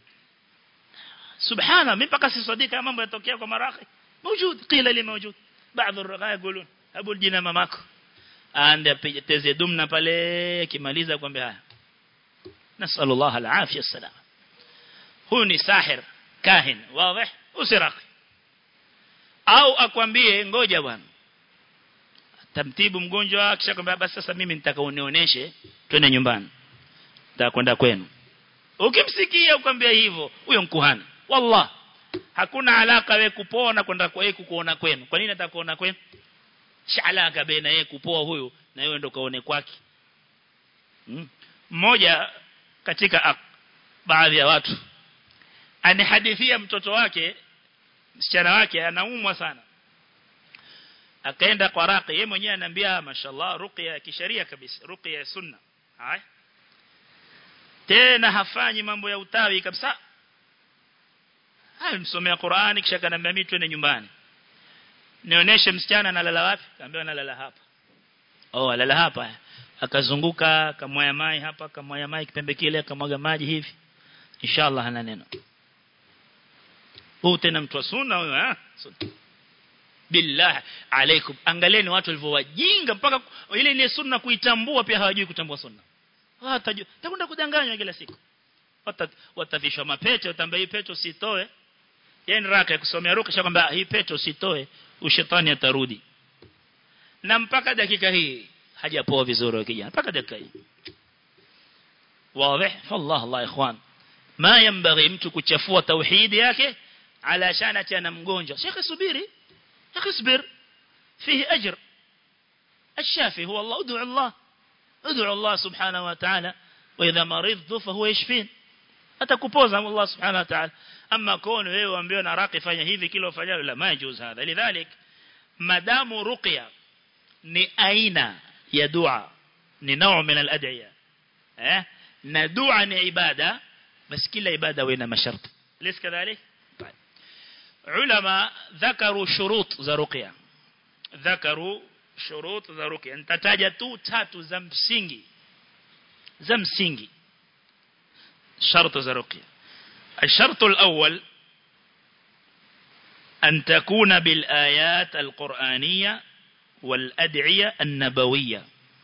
subhana mimi mpaka sisadika mambo yatokea kwa maraqi موجود قيل لي موجود بعض الرقاة يقولون أبو الجنة ماماكو ande teze dumna pale kimaliza kwambia haya nasallu Allah alafia salam huyu ni sahir kahin wazi usiraki au akwambie ngoja bwana tamtibu mgonjwa kisha kwambia basi sasa mimi nitaka unionyeshe twende nyumbani nitakwenda kwenu ukimsikia ukwambia hivyo huyo mkuhani wallah hakuna alaka wewe kupona kwenda kwa yeye kukuona kwenu kwa nini atakuona kwenu shalaka baina yeye kupoa huyu na yeye ndo kaone kwake mmoja hmm? katika baadhi ya watu anihadithia mtoto wake msichana wake anaumwa sana akaenda kwa raqi yeye mwenyewe ananiambia mashallah ruqya ya kisheria kabisa ruqya ya sunna haya tena hafanyi mambo ya utawi kabisa alimsomea Qur'ani kisha kanambia mimi twende nyumbani nionyeshe msichana analala wapi kaambia analala hapa oh alala hapa akazunguka akamwaya mai hapa akamwaya mai kipembe kile akamwaga maji hivi inshallah hana neno huu tena mtu wa sunna huyo eh billah alaikum angalieni watu walivyowajinga mpaka ile ile sunna kuitambua pia hawajui kutambua sunna watajua takwenda kudanganywa kila siku watavishwa mapete utambia hii pete usitoe yeye ni raka kusomea ruka kisha kwamba hii pete usitoe ushetani atarudi na mpaka dakika hii hajapoa vizuri kijana mpaka dakika hii واضح فالله الله اخوان ما ينبغي mtu kuchafua tauhid yake ala shana tena mgonjwa shekhi subiri akhi subir فيه اجر الشافي هو الله ادعو الله ادعو الله سبحانه وتعالى واذا مرضت فهو يشفين atakupoza Allah subhanahu wa ta'ala ama kono wewe uambiwe na raqi fanya hivi kila ufanyalo la majuz hadha lidhalik madamu ruqya ni aina ya dua ni nao min al-ad'iya eh na dua ni ibada bas kila ibada wina masharti ليس كذلك طيب علماء ذكروا شروط za ruqya ذكروا شروط za ruqya nitataja tu tatu za msingi za msingi شرط زرقية الشرط الأول أن تكون بالآيات القرآنية والأدعية النبوية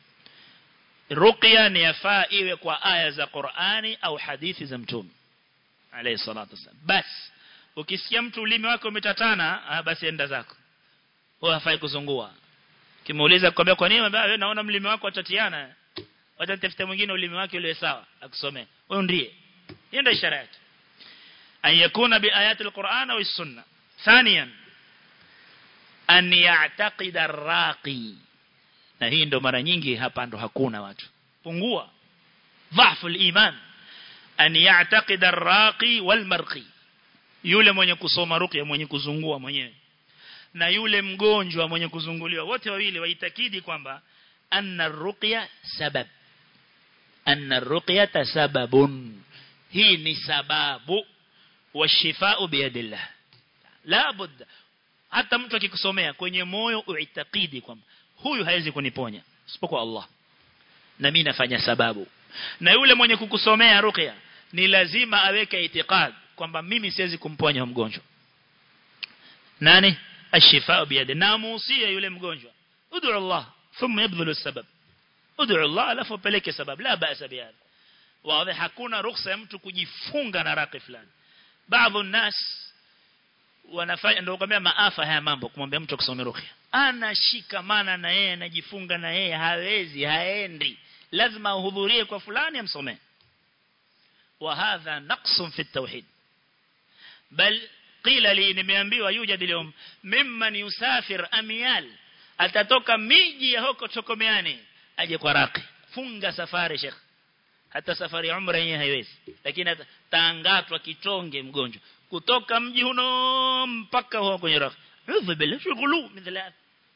رقية نيفاء وكوا آية za Qur'ani au hadithi za mtume alayhi salatu wasallam bas ukisikia mtu ulimi wako umetatana basi enda zako wewe hafai kuzungua kimuuliza kwambia kwa nini wewe naona mlimi wako atatiana wacha nitafute mwingine ulimi wake ule sawa akusomee wewe ndiye hiyo ndio ishara yake an yakuna bi ayati alquran au sunna thaniyan an ya'taqida arraqi na hii ndo mara nyingi hapa ndo hakuna watu pungua dhafu iman an ya'taqida arraqi walmarqi yule mwenye kusoma ruqya mwenye kuzungua mwenyewe na yule mgonjwa mwenye kuzunguliwa wote wawili waitakidi kwamba anna ruqya sabab anna ruqyata sababun hii ni sababu washifau biyadillah la budda hata mtu akikusomea kwenye moyo uitakidi kwamba huyu hawezi kuniponya isipokuwa Allah na mimi nafanya sababu na yule mwenye kukusomea ruqya ni lazima aweke itikad kwamba mimi siwezi kumponya mgonjwa nani ashifau biyadi na muusia yule mgonjwa ud'u Allah thumma yabdhulu sabab ud'u Allah alafu peleke sabab la ba'sa bihadha wazi hakuna ruhusa ya mtu kujifunga na raqi fulani baadhi الناس wanafanya ndio kwambia maafa haya mambo kumwambia mtu kusome ruqya anashikamana na yeye anajifunga na yeye hawezi haendi lazima uhudhurie kwa fulani amsomee وهذا نقص في التوحيد بل قيل لي nimeambiwa yujad اليوم mimman yusafir amyal atatoka miji ya huko chokomeani aje kwa raqi funga safari sheikh hata safari ya umra yenyewe haiwezi lakini taangatwa kitonge mgonjwa kutoka mji huno mpaka huko kwenye raqi udhu bila shughulu mithla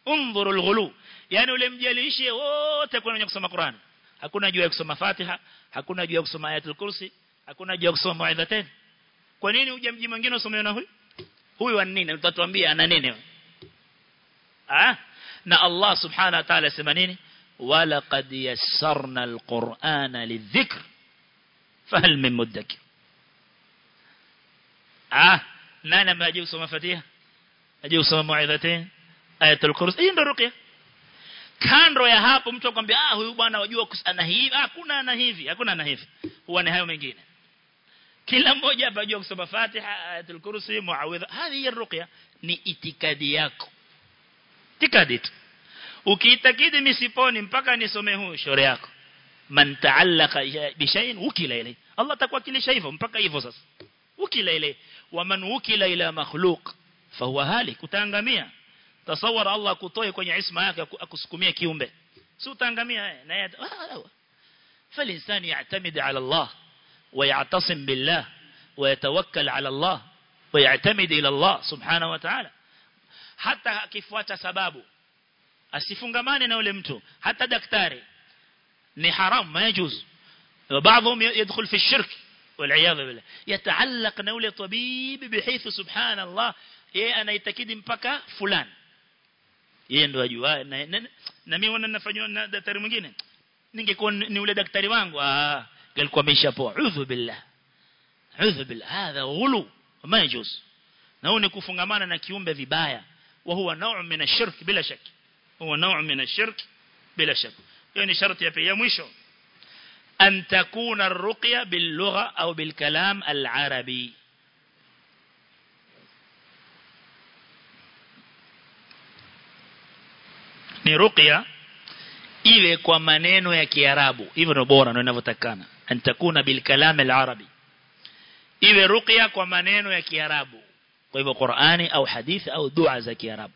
انظروا الغلو yani ule mjalishe wote kuna wenye kusoma Qur'an hakuna juu ya kusoma Fatiha hakuna juu ya kusoma ayatul kursi hakuna juu ya kusoma maidhatain kwa nini uje mji mwingine usome na huyu huyu wa nini utatuambia ana nini ah na Allah subhanahu wa ta'ala sema nini wala qad yassarna alqur'ana lidhikr fahal min mudakkir ah nani ambaye kusoma Fatiha aje kusoma maidhatain ayatul kursi hii ndio ruqya kando ya hapo mtu akwambia ah huyu bwana wajua ana hivi hakuna ana hivi hakuna ana hivi huwa ni hayo mengine kila mmoja hapa ajua kusoma Fatiha ayatul kursi muawidha hadi ruqya ni itikadi yako itikadi tu ukiitakidi misiponi mpaka nisome huu shauri yako man ta'allaqa bi shay'in ukila ile Allah atakuwakilisha hivyo mpaka hivyo sasa ukila ile wa man ukila ila makhluq fahuwa halik utaangamia tasawara Allah kutoe kwenye isma yake akusukumie kiumbe si utaangamia na yeye فالإنسان يعتمد على الله ويعتصم بالله ويتوكل على الله ويعتمد إلى الله سبحانه وتعالى حتى akifuata sababu asifungamane na yule mtu hata daktari ni haram ما يجوز وبعضهم يدخل في الشرك والعياذ بالله يتعلق na yule طبيب بحيث سبحان الله yeye anaitakidi mpaka fulani yeye ndo ajua na, na, na mimi wana nafanywa na daktari mwingine ningekuwa ni ule daktari wangu ah alikuwa ameshapoa udhu billah udhu billah hadha ghulu ma yajuz na huo ni kufungamana na kiumbe vibaya wa huwa nau' min ash-shirk bila shak huwa nau' min ash-shirk bila shak hiyo ni sharti ya pia mwisho an takuna ar-ruqya bil lugha au bil kalam al-arabi ni ruqya iwe kwa maneno ya Kiarabu hivyo ndio bora ndio inavyotakana antakuna bil kalam al arabi iwe ruqya kwa maneno ya Kiarabu kwa hivyo Qur'ani au hadithi au dua za Kiarabu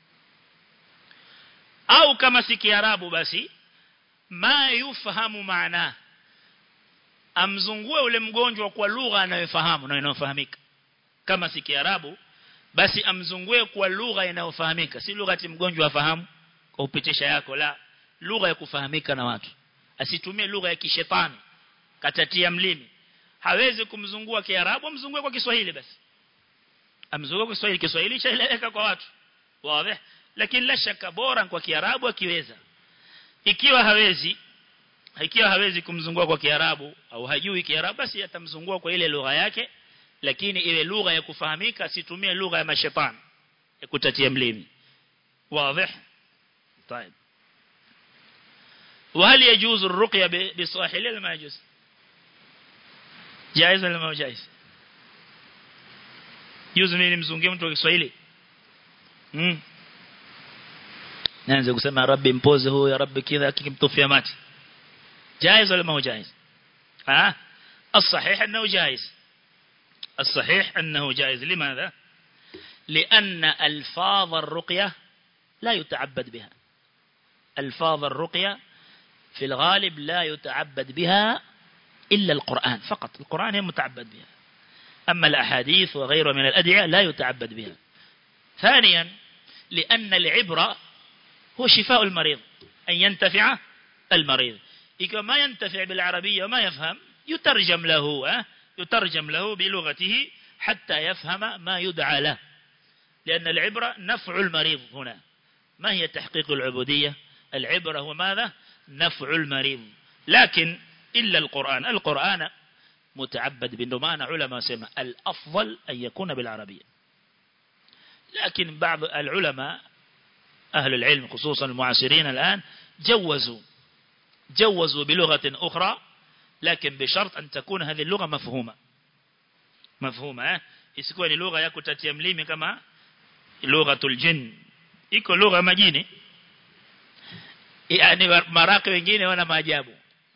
au kama si Kiarabu basi ma yufahamu maana amzungue ule mgonjwa kwa lugha anayofahamu na inayofahamika kama si Kiarabu basi amzungue kwa lugha inayofahamika si lugha ati mgonjwa afahamu kwa upitisha yako la lugha ya kufahamika na watu asitumie lugha ya kishetani katatia mlimi hawezi kumzungua kiarabu amzungue kwa Kiswahili basi amzungue kwa Kiswahili Kiswahili chaeleweka kwa watu wazi lakini la shaka bora kwa kiarabu akiweza ikiwa hawezi ikiwa hawezi kumzungua kwa kiarabu au hajui kiarabu basi atamzungua kwa ile lugha yake lakini ile lugha ya kufahamika asitumie lugha ya mashetani ya kutatia mlimi wazi طيب وهل يجوز الرقية بصاحل ولا ما يجوز جائز ولا ما جائز يجوز mimi nimzungie mtu wa Kiswahili mm naanza kusema rabbi mpoze huyo rabbi kidha akimtufia mati جائز ولا ما هو جائز ها الصحيح انه جائز الصحيح انه جائز لماذا لان الفاظ الرقيه لا يتعبد بها الفاظ الرقية في الغالب لا يتعبد بها إلا القرآن فقط القرآن هي متعبد بها أما الأحاديث وغيرها من الأدعية لا يتعبد بها ثانيا لأن العبرة هو شفاء المريض أن ينتفع المريض إذا ما ينتفع بالعربية وما يفهم يترجم له يترجم له بلغته حتى يفهم ما يدعى له لأن العبرة نفع المريض هنا ما هي تحقيق العبودية العبرة هو ماذا نفع المريض لكن إلا القرآن القرآن متعبد بندمان علماء سمع الأفضل أن يكون بالعربية لكن بعض العلماء أهل العلم خصوصا المعاصرين الآن جوزوا جوزوا بلغة أخرى لكن بشرط أن تكون هذه اللغة مفهومة مفهومة isikuwa ni lugha ya kutatia mlimi kama lughatul jinn iko lugha majini yani maraki wengine wana maajabu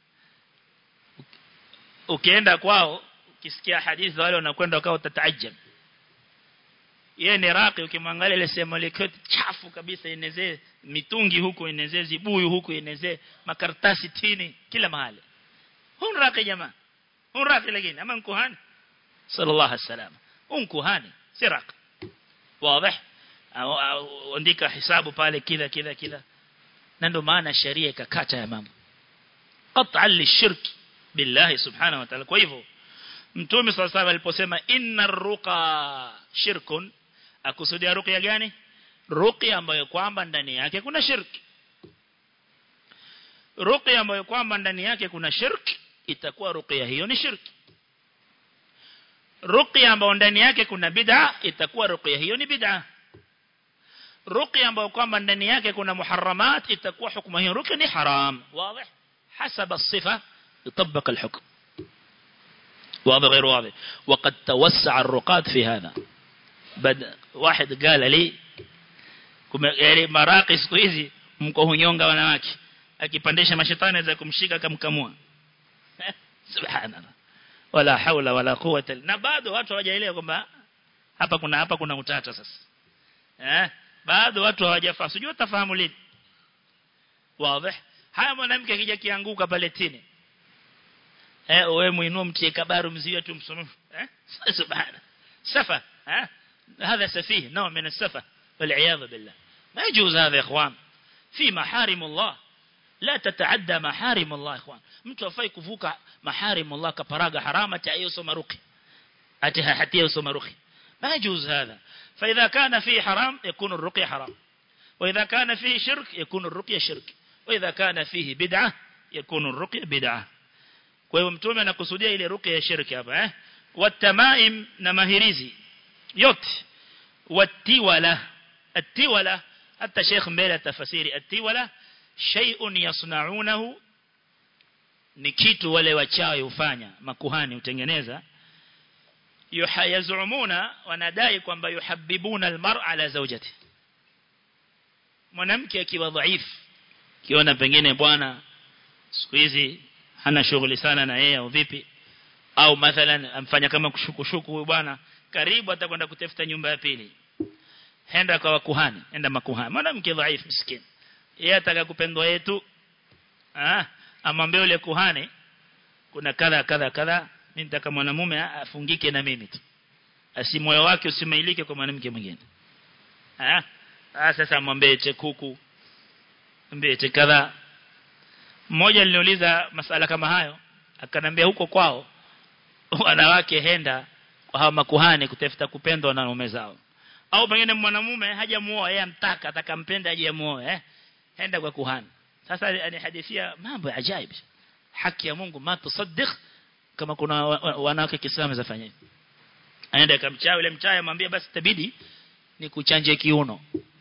ukienda kwao ukisikia hadithi wale wanakwenda kwao utataajab yeye ni raqi ukimwangalia ile sehemu ile chafu kabisa inezee mitungi huko inezee zibuyu huko inezee makaratasi tini kila mahali hun raqi jamaa hun raqi lakini ama kuhani sallallahu alaihi wasallam un kuhani si raqi واضح andika hisabu pale kila kila kila na ndio maana sheria ikakata ya mambo qat'a lishirk billahi subhanahu wa ta'ala kwa hivyo mtume sallallahu alayhi aliposema inna ruqa shirkun akusudia ruqya gani ruqya ambayo kwamba ndani yake kuna shirki ruqya ambayo kwamba ndani yake kuna shirki itakuwa ruqya hiyo ni shirki ruqya ambayo ndani yake kuna bid'a itakuwa ruqya hiyo ni bid'a ruqya ambayo kwamba ndani yake kuna muharramat itakuwa hukumu hiyo ruqya ni haram wazi حسب الصفة يطبق الحكم واضح غير واضح وقد توسع الرقاد في هذا بد واحد قال لي يعني مراقي siku hizi mko hunyonga wanawake akipandisha mashetani za kumshika kamkamua subhanallah wala haula wala quwwata na bado watu hawajaelewa kwamba hapa kuna hapa kuna utata sasa eh bado watu hawajafahamu sijui utafahamu lini wazi haya mwanamke akija kianguka pale chini eh wewe muinua mtie kabaru mziwe tu msomo eh subhana safa eh هذا سفيه نوع من السفه والعياذ بالله ما يجوز هذا يا اخوان في محارم الله لا تتعدى محارم الله يا اخوان mtu afai kuvuka محارم الله kaparaga harama cha hiyo soma ruqi atiha hatia soma ruqi ما يجوز هذا فاذا كان فيه حرام يكون الرقيه حرام واذا كان فيه شرك يكون الرقيه شرك واذا كان فيه بدعه يكون الرقيه بدعه kwa hiyo mtume anakusudia ile ruqya ya shirki hapa eh watamaim na mahirizi yote watiwala atiwala hata sheikh mbele tafasiri atiwala shay'un yasna'unahu ni kitu wale wachawi hufanya makuhani hutengeneza yuhayazumuna wanadai kwamba yuhabbibuna almar'a ala zawjati mwanamke akiwa dhaifu kiona pengine bwana siku hizi hana shughuli sana na yeye au vipi au mathalan amfanya kama kushukushuku huyu bwana karibu atakwenda kutafuta nyumba ya pili henda kwa kuhani enda makuhani mwanamke dhaifu miskini yeye ataka kupendwa yetu ah amwambie yule kuhani kuna kadha kadha kadha mimi nitaka mwanamume afungike na mimi tu asi moyo wake usimailike kwa mwanamke mwingine ah sasa mwambie chekuku mwambie kadha mmoja aliniuliza masala kama hayo akanambia huko kwao wanawake henda kwa hawa makuhani kutafuta kupendwa na waume zao au pengine mwanamume hajamuoa yeye amtaka atakampenda aje muoe eh henda kwa kuhani sasa ni hadithia mambo ya ajabu haki ya Mungu ma tusaddiq kama kuna wanawake Kiislamu zafanya hivi aende akamchawi yule mchawi amwambie basi tabidi ni kuchanje kiuno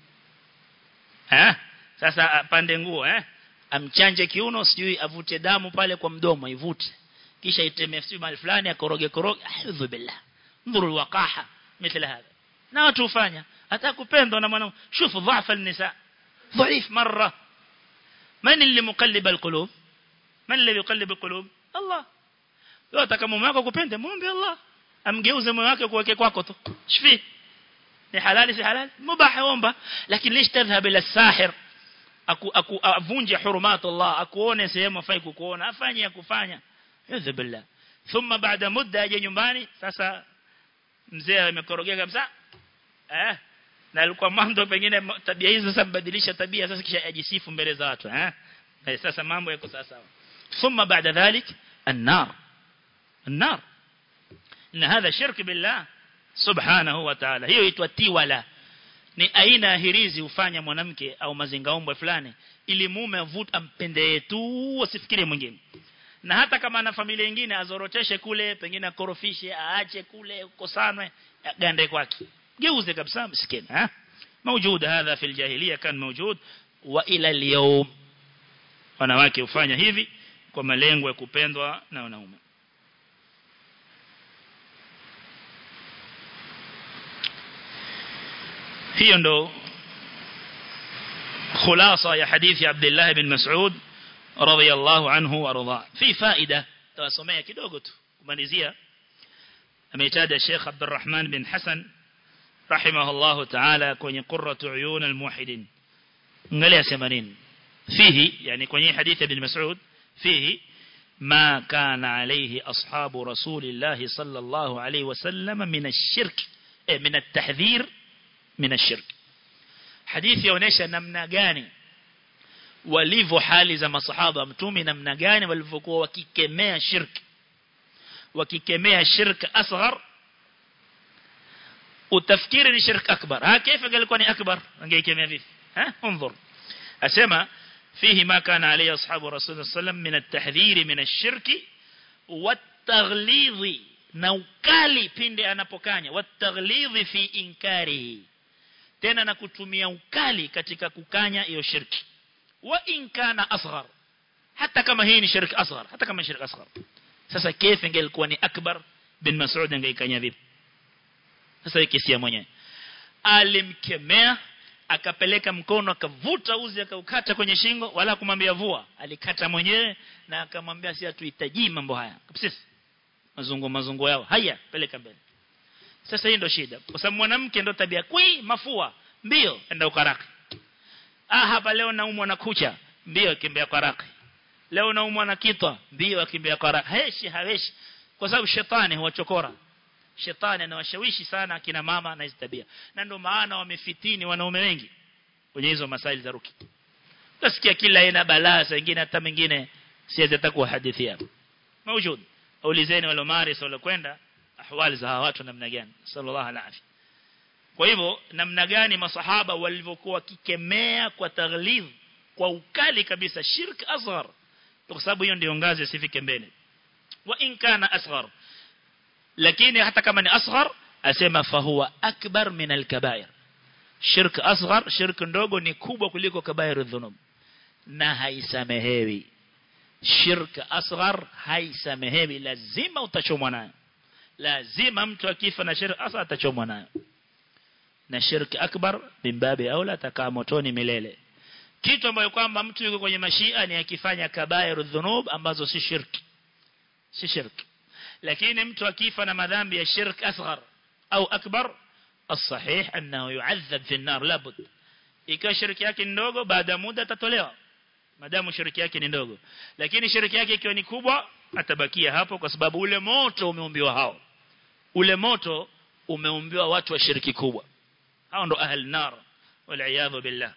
eh sasa pande nguo eh amchanje kiuno sijui avute damu pale kwa mdomo ivute kisha itemee sijui mahali fulani akoroge koroge audhu billah ndhuru alwaqaha mithla hadha na watu hufanya hata kupendwa na mwanamke shufu dhafa nisa dhaif marra من اللي مقلب القلوب من الذي يقلب القلوب الله wewe ataka mume wako kupende muombe Allah amgeuze moyo wake kuweke kwako tu shifi ni halali si halali mubah omba lakini lish tadhhab ila sahir aku aku avunje hurumat Allah akuone sehemu afai kukuona afanye kufanya yadhib billah thumma baada muda aje nyumbani sasa mzee amekorogea kabisa eh na alikuwa mwanzo pengine tabia hizo sasa mbadilisha tabia sasa kisha ajisifu mbele za watu eh sasa mambo yako sawa thumma baada dhalik النار النار ان هذا شرك بالله سبحانه وتعالى hiyo itwa tiwala ni aina ya hirizi hufanya mwanamke au mazingaombwe fulani ili mume avute ampende tu asifikirie mwingine na hata kama ana familia nyingine azoroteshe kule pengine akorofishe aache kule ukosanwe gande kwake geuze kabisa msikini ha موجود هذا في الجاهليه كان موجود والى اليوم wanawake hufanya hivi kwa malengo ya kupendwa na wanaume hiyo ndo خلاصه ya hadithi Abdullah ibn Mas'ud radiyallahu anhu warda fi faida tawasomea kidogo tu kumalizia ameitaja Sheikh Abdurrahman bin Hassan rahimahullah ta'ala kwenye qurratu uyun almuwahhidin angalia sema nini fihi yani kwenye hadithi ibn Mas'ud fihi ما كان عليه أصحاب رسول الله صلى الله عليه وسلم من الشرك من التحذير من الشرك hadithi yaonesha namna gani walivyo hali za masahaba mtume namna gani walivyokuwa wakikemea shirki wakikemea shirk asghar utafikiri ni shirk akbar ha kaifa galikuwa ni akbar angeikemea vipi ha انظر asema فيه ما كان عليه أصحاب رسول الله صلى الله عليه وسلم من التحذير من الشرك والتغليظ نوكالي pindi anapokanya والتغليظ في إنكاره tena na kutumia ukali katika kukanya hiyo shirki wa in kana asghar hata kama hii ni shirki asghar hata kama ni shirki asghar sasa kefe ingelikuwa ni akbar bin Mas'ud angeikanya vipi sasa hii kesi ya mwenyewe alimkemea akapeleka mkono akavuta uzi akaukata kwenye shingo wala kumwambia vua alikata mwenyewe na akamwambia si hatuhitaji mambo haya kabisa mazungu mazungu yao haya peleka mbele sasa hii ndio shida kwa sababu mwanamke ndio tabia kwi mafua mbio enda ukaraka ah hapa leo naumwa na kucha mbio kimbia karaka leo naumwa na kitwa mbio akimbia karaka heshi haweshi kwa sababu shetani huwachokora shetani anawashawishi sana akina mama na hizo tabia na ndio maana wamefitini wanaume wengi kwenye hizo masaili za ruki utasikia kila aina balaa wengine hata mengine siwezi hata kuhadithia موجود aulizeni wale maris wale kwenda ahwali za watu namna gani sallallahu alaihi kwa hivyo namna gani masahaba walivyokuwa kikemea kwa taghlidh kwa ukali kabisa shirk asghar kwa sababu hiyo ndio ngazi sifike mbele wa in kana asghar lakini hata kama ni asghar asema fahuwa akbar min alkabair shirk asghar shirk ndogo ni kubwa kuliko kabair dhunub na haisamehewi shirk asghar haisamehewi lazima utachomwa nayo lazima mtu akifa na shirk asghar atachomwa nayo na shirk akbar bimbabi aula atakaa motoni milele kitu ambayo kwamba mtu yuko kwenye mashia ni akifanya kabair dhunub ambazo si shirki si shirki lakini mtu akifa na madhambi ya shirk asghar au akbar الصحيح أنه يعذب في النار لابد ikiwa shirki yake ndogo baada muda atatolewa madamu shirki yake ni ndogo lakini shirki yake ikiwa ni kubwa atabakia hapo kwa sababu ule moto umeumbiwa hao ule moto umeumbiwa watu wa shirki kubwa hao ndo ahli nar wal billah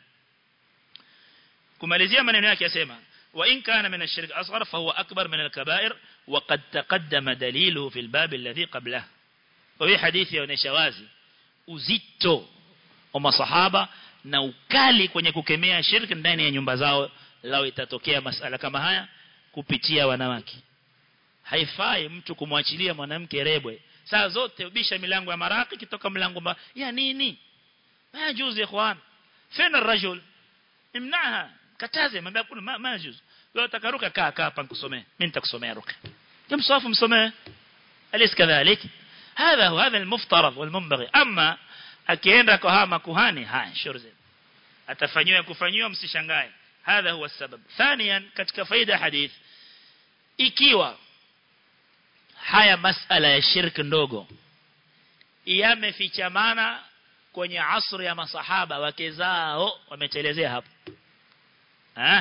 kumalizia maneno yake yasema وإن كان من الشرك أصغر فهو أكبر من الكبائر وقد تقدم دليله في الباب الذي قبله وفي حديث يونشوازي uzito wa masahaba na ukali kwenye kukemea shirki ndani ya nyumba zao lao itatokea masala kama haya kupitia wanawake haifai mtu kumwachilia mwanamke rebwe saa zote ubisha milango ya maraki kitoka mlango mba ya nini ma juzi ikhwan fina rajul imnaha kataze mwambie kuna ma, ma juzi wewe utakaruka kaa kaa hapa nikusomee mimi nitakusomea ruka kimsafu msomee alis kadhalik هذا هو هذا المفترض والمنبغي أما akienda kwa hawa makuhani haya shurze atafanywa kufanywa msishangae hadha huwa sababu thaniyan katika faida hadith ikiwa haya masala ya shirki ndogo yamefichamana kwenye asri ya masahaba wake zao wametelezea hapo ah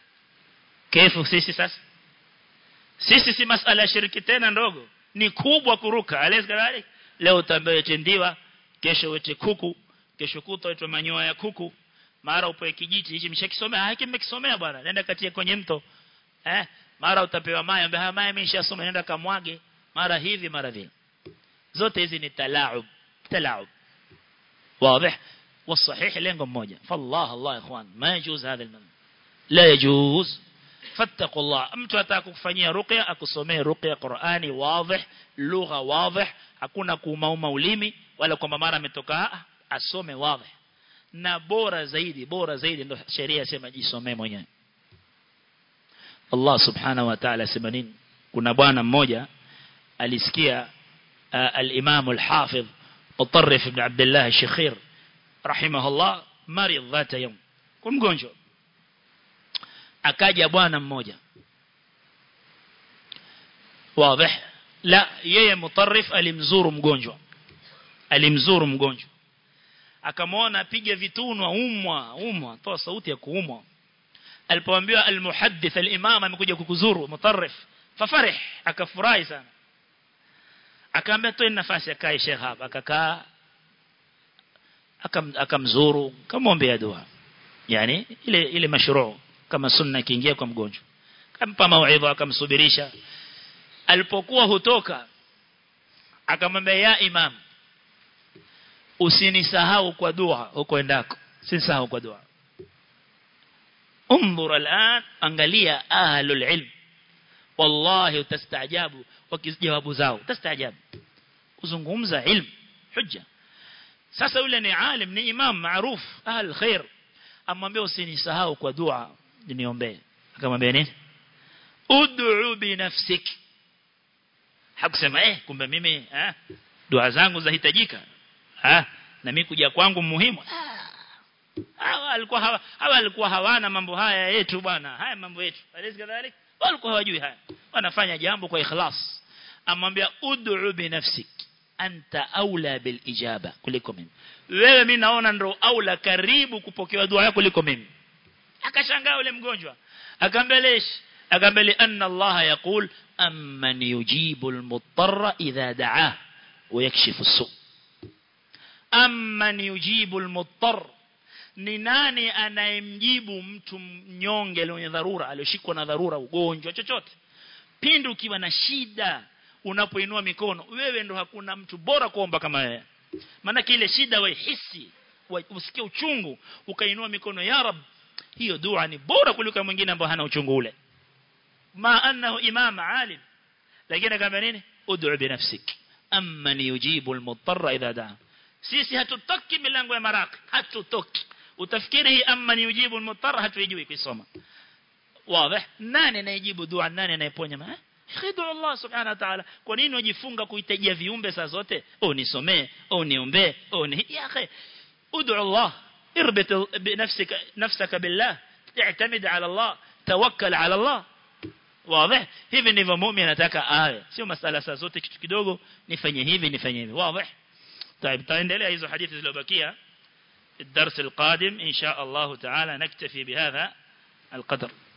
kefu sisi sasa sisi si masala ya shirki tena ndogo ni kubwa kuruka alezi leo utaambiwa tendiwa kesho wete kuku kesho kuto wete manyoya ya kuku mara upoe kijiti hichi mshakisomea haki mmekisomea bwana nenda katia kwenye mto eh mara utapewa maji ambaye haya maji nimeshasoma nenda kamwage mara hivi mara vile zote hizi ni talaub talaub واضح والصحيح lengo moja فالله الله يا اخوان ما يجوز هذا المنع لا يجوز فاتقوا الله mtu atakufanyia ruqya akusomee ruqya Qur'ani wazi lugha wazi hakuna kuumauma ulimi wala kwamba mara ametoka asome wazi na bora zaidi bora zaidi ndio sheria sema jisomee mwenyewe Allah subhanahu wa ta'ala sema nini kuna bwana mmoja alisikia al-Imam al-Hafidh Mutarrif ibn Abdullah al-Shikhir rahimahullah marid dhata yawm kun mgonjwa akaja bwana mmoja wazi la yeye mutarrif alimzuru mgonjwa alimzuru mgonjwa akamwona apiga vitunwa umwa umwa toa sauti ya kuumwa alipoambiwa almuhaddith alimam amekuja kukuzuru mutarrif fafarih akafurahi sana akaambia toe nafasi akae sheikh hapa akakaa akam akamzuru kamwombea dua yani ile ile mashruu kama sunna kiingia kwa mgonjwa kampa mauidha akamsubirisha alipokuwa hutoka akamwambia ya imam usinisahau kwa dua huko endako sinisahau kwa dua انظر الآن angalia ahlul ilm wallahi utastaajabu wakijawabu zao utastaajabu kuzungumza ilm hujja sasa yule ni alim ni imam maruf ahl khair amwambia usinisahau kwa dua niombee akamwambia nini ud'u bi nafsik hakusema eh kumbe mimi eh dua zangu zahitajika ah na mimi kuja kwangu muhimu hawa alikuwa hawa hawa alikuwa hawana mambo haya yetu bwana haya mambo yetu alisi kadhalik walikuwa hawajui haya wanafanya jambo kwa ikhlas amwambia ud'u bi nafsik anta aula bil ijaba kuliko mimi wewe mimi naona ndo aula karibu kupokewa dua yako kuliko mimi akashangaa yule mgonjwa akambelesh akambele anna Allah yaqul amman yujibu al-muttarra idha da'ah wa yakshifu as-su amman yujibu al-muttarra ni nani anayemjibu mtu mnyonge mwenye dharura alioshikwa na dharura ugonjwa chochote pindi ukiwa na shida unapoinua mikono wewe ndo hakuna mtu bora kuomba kama wewe maana ile shida waihisi usikie uchungu ukainua mikono ya rab hiyo dua ni bora kuliko mwingine ambaye hana uchungu ule ma annahu imam alim lakini kama nini ud'u bi nafsik amman yujibu al-muttarra idha da'a sisi hatutoki milango ya maraki hatutoki utafikiri hii amma ni ujibu al-muttar hatuijui kusoma wazi nani anayejibu dua nani anayeponya ma khidu Allah subhanahu wa ta'ala kwa nini ujifunga kuhitajia viumbe saa zote oh nisomee oh niombe oh ni ya akhi ud'u Allah اربط بنفسك نفسك بالله اعتمد على الله توكل على الله واضح hivi ndivyo muumini anataka awe sio masala saa zote kitu kidogo nifanye hivi nifanye hivi wazi طيب تendelea hizo hadithi zilizobakia الدرس القادم إن شاء الله تعالى نكتفي بهذا القدر